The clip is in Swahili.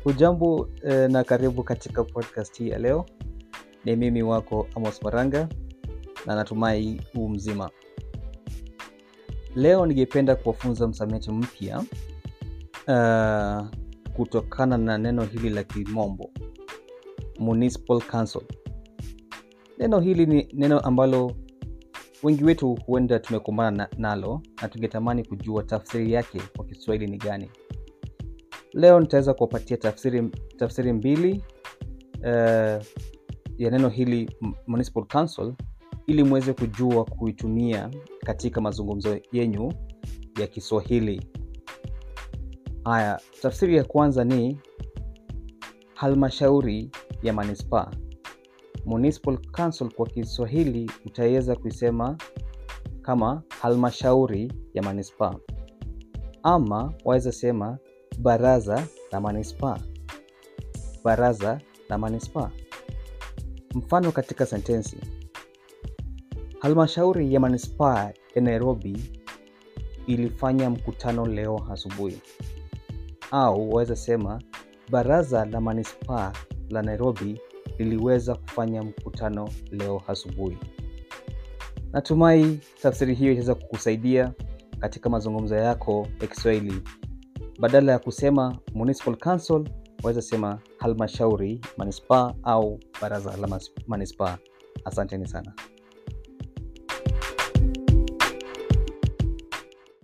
hujambo eh, na karibu katika podcast hii ya leo ni mimi wako amos maranga na natumai huu mzima leo ningependa kuwafunza msamiati mpya uh, kutokana na neno hili la kimombo municipal council neno hili ni neno ambalo wengi wetu huenda tumekumbana na, nalo na tungetamani kujua tafsiri yake kwa kiswahili ni gani leo nitaweza kuwapatia tafsiri, tafsiri mbili uh, ya neno hili municipal council ili mweze kujua kuitumia katika mazungumzo yenyu ya kiswahili haya tafsiri ya kwanza ni halmashauri ya manispaa municipal council kwa kiswahili utaweza kuisema kama halmashauri ya manispaa ama waweza sema baraza la manispaa baraza la manispaa mfano katika sentensi halmashauri ya manispaa ya nairobi ilifanya mkutano leo asubuhi au waweza sema baraza la manispaa la nairobi liliweza kufanya mkutano leo asubuhi natumai tafsiri hiyo itaweza kukusaidia katika mazungumzo yako ya kiswahili badala ya kusema municipal council waweza sema halmashauri manispaa au baraza la manispaa asanteni sana